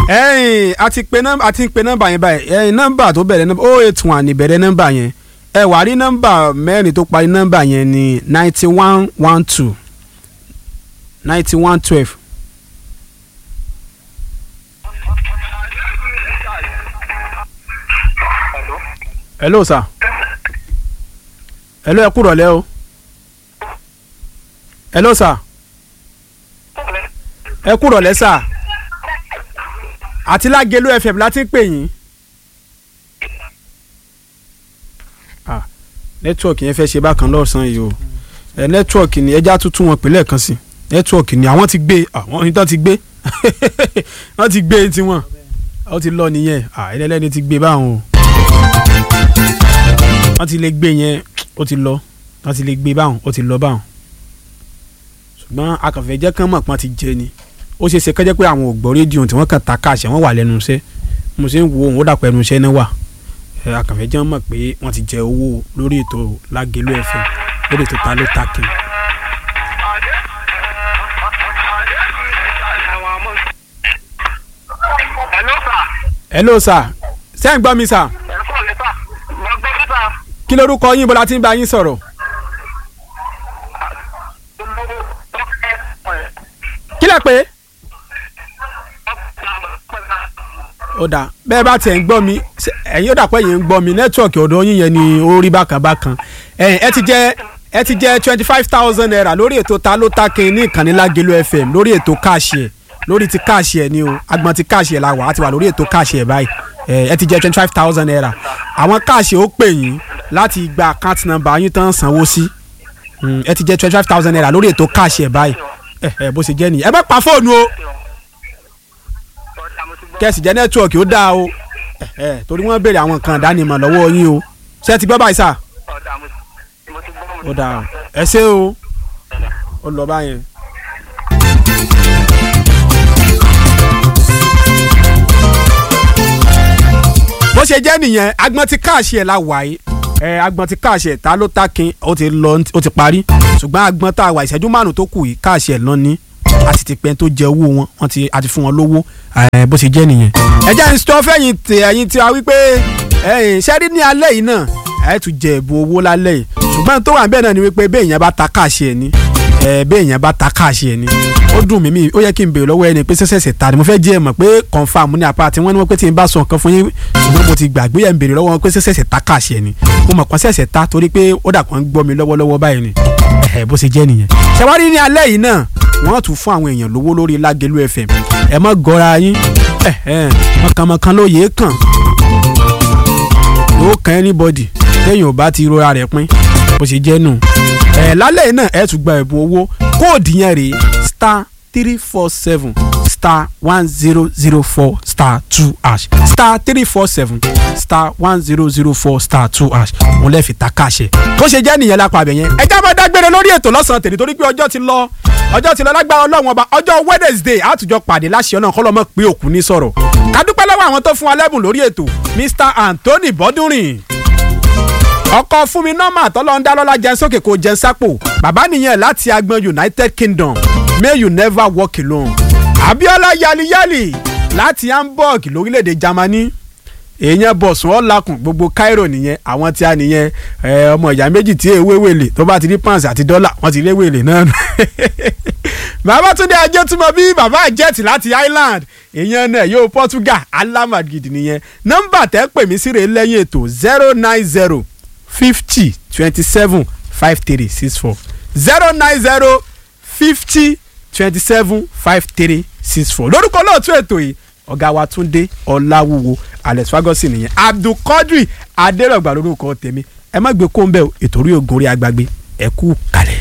ẹ̀yin a ti pe nọ́mbà a ti pe nọ́mbà yẹn báyìí ẹ̀yin nọ́mbà tó bẹ̀rẹ̀ nọ́mbà oh eight one ìbẹ̀rẹ̀ nọ́mbà yẹn ẹ wà rí nọ́mbà mẹ́rin tó parí nọ́mbà yẹn ní ninety one one two ninety one twelve. hello sir hello ẹ kúrọ̀lẹ́ o hello sir ẹ kúrọ̀lẹ́ sir àti Lágelú FM láti ń pè yín. Ah, nẹ́tíwọ̀kì yẹn fẹ́ ṣe bákan lọ́sàn-án yìí o ẹ nẹ́tíwọ̀kì ni ẹja tuntun wọn pè lẹ́ẹ̀kan sí nẹ́tíwọ̀kì ni àwọn ti gbé àwọn ìtàn ti gbé wọ́n ti gbé tiwọn ó ti lọ nìyẹn ẹlẹ́lẹ́ni ti gbé báwọn o wọ́n ti lè gbé yẹn ó ti lọ wọ́n ti lè gbé báwọn ó ti lọ báwọn ṣùgbọ́n akànfẹ́ jẹ́ kán mọ̀ pọ́n ti jẹ ni ó ṣe é ṣe kẹ́jẹ́ pé àwọn ò gbọ́ rédíò tí wọ́n kàn ta káàṣẹ wọ́n wà lẹ́nu iṣẹ́ mo ṣe ń wo òun ó dàpọ̀ ẹnu iṣẹ́ náà wà ẹ akànfẹ́ jẹ́ mọ̀ pé wọ́n ti jẹ owó lórí ètò Lágelú FM lórí ètò ta ló ta kí n. Hello sir. hello sir ṣé ń gbọ́ mi sir Ẹ kọ́ mi sà. Mo gbọ́ mi sà. kí lorúkọ yín bọ́lá tí ń bá yín sọ̀rọ̀ kí lẹ pé ó dà bẹ́ẹ̀ bá tiẹ̀ ń gbọ́ mi ṣé- ẹ̀yin ó dà pé yẹn ń gbọ́ mi nẹ́tíwọ̀kì ọ̀dọ̀ yín yẹn ni ó rí bákan bákan ẹ̀yin ẹ ti jẹ́ ẹ ti jẹ́ twenty five thousand naira lórí ètò ta ló ta kí n ní ìkànnì Lágelú FM lórí ètò káàṣì ẹ̀ lórí ti káàṣì ẹ̀ ni o agbọn ti káàṣì ẹ̀ la wà á ti wà lórí ètò káàṣì ẹ̀ báyìí ẹ ẹ ti jẹ́ twenty five thousand naira àwọn káàṣì ó pè yín láti gba account number yín tán sanwó sí Mm, ẹ ti jẹ́ twenty five thousand naira lórí ètò káàṣì ẹ̀ báyìí ẹ ẹ bó ṣe jẹ́ nìyẹn ẹ bá pa fóònù o kẹ́sì jẹ́ nẹ́tíwọ̀kì ó dáa o ẹ ẹ torí wọ́n béèrè àwọn nǹkan ìdánimọ̀ lọ́wọ́ yín o ṣé ẹ ti gbọ́ báyìí sà ó dáa o ẹ ṣé o ó lọ báyẹn. bó ṣe jẹ́ nìyẹn agbọ́n ti káàṣì ẹ̀ la wà yìí ẹ agbọ́n ti káàṣì ẹ̀ ta ló ta kin ó ti lọ ó ti parí ṣùgbọ́n agbọ́n tá a wà ìṣẹ́jú márùn tó kù yìí káàṣì ẹ̀ lọ ní a sì ti pẹ́ tó jẹ owó wọn wọ́n ti a ti fún wọn lówó ẹ bó ṣe jẹ́ nìyẹn. ẹ jẹ́ ìṣọ́ fẹ́yìn tẹ ẹ̀yìn tí a wí pé ẹ̀yìn ṣẹ́rí ní alẹ́ yìí náà ẹ̀ tún jẹ ẹ̀bùn owó lálẹ́ yìí ṣùgbọ́n tó wà bẹ́ẹ̀ náà ni wípé bẹ́ẹ̀ yẹn bá ta káàṣì ẹ̀ ní ẹ bẹ́ẹ̀ yẹn bá ta káàṣì ẹ̀ ní ó dùn mí mi ó yẹ kí n béèrè lọ́wọ́ ẹni pé sẹ́sẹ̀sẹ̀ ta ni mo fẹ́ jẹ́ ẹ mọ̀ pé confam ní apá àti wọ́n ní wọ́n pé tí n bá sọ nǹkan fún yín ṣùgbọ́n mo ti gbàgbé ẹ̀ ń béèrè lọ́wọ́ wọn pé sẹ́sẹ̀sẹ̀ ta káàṣì ẹ̀ ní mo mọ̀ kàn sẹ́sẹ̀ ta torí pé ó dà kàn ń gbọ́ mi lọ́wọ́lọ́wọ́ báyìí ni ẹ̀ bó ṣe jẹ́ nìyẹn ṣẹwárí ní alẹ́ yìí náà wọ́n tún fún àwọn èèyàn lówó lórí Lágelú FM ẹ mọ́ gọ́ra yín ẹ̀ ẹ̀ mọ̀kànmọ̀kàn ló yẹ kàn yóò kàn anybody téèyàn ò bá ti rora rẹ̀ pín bó ṣe jẹ́ nù. ẹ̀ lálẹ́ yìí náà ẹ̀ tún gba ẹ̀bùn owó kóòdù yẹn rèé star three four seven star one zero zero four star two hash star three four seven star one zero zero four star two hash òun lè fi ta káàṣẹ. bó ṣe jẹ́ nìyẹn lápá abẹ yẹn. ẹ já máa dágbére lórí ètò lọ́sàn-án tèmi torí pé ọjọ́ ti lọ ọjọ́ ti lọ lágbára ọlọ́run ọba ọjọ́ Wednesday àtújọ pàdé láṣẹ ọ̀nà kọ́lọ́mọ́ pé òkú ní sọ̀rọ̀ ká dúpẹ́ lọ́wọ́ àwọn tó fún wa lẹ́bùn lórí ètò Mr Anthony Bọ́dúnrìn ọkọ fún mi nọ́mà tọ́lọ́ńdá lọ́la jẹun sókè kò jẹun sápò bàbá nìyẹn láti agbọn United Kingdom may you never walk alone Abiola yaliyali láti Hamburg lórílẹ̀‐èdè Germany èèyàn bọ̀sùn ọ̀làkùn gbogbo Cairo nìyẹn àwọn tí a nìyẹn ẹ, ọmọ ìyá méjì tí èwe wèlé tó bá ti rí pounds àti dọ́là wọ́n ti rí wèlé náà nù. Babátúndé Ajétúmọ̀ bí bàbá àjẹtì láti Ireland èèyàn náà yóò Portugal alamadgidi nìyẹn nọ́mbà tẹ́ pè mí síre lẹ́yìn ètò zero nine zero fifty twenty seven five three six four zero nine zero fifty twenty seven five three six four lórúkọ lóòtú ètò yìí ọ̀gá wa Túndé Ọláwúwo Alex Fagosi nìyẹn Abdulkadir Adérọ̀gbà lórúkọ tèmi ẹ má gbé kóńbẹ́ ètò orí ògùn orí agbágbé ẹ kú kalẹ̀.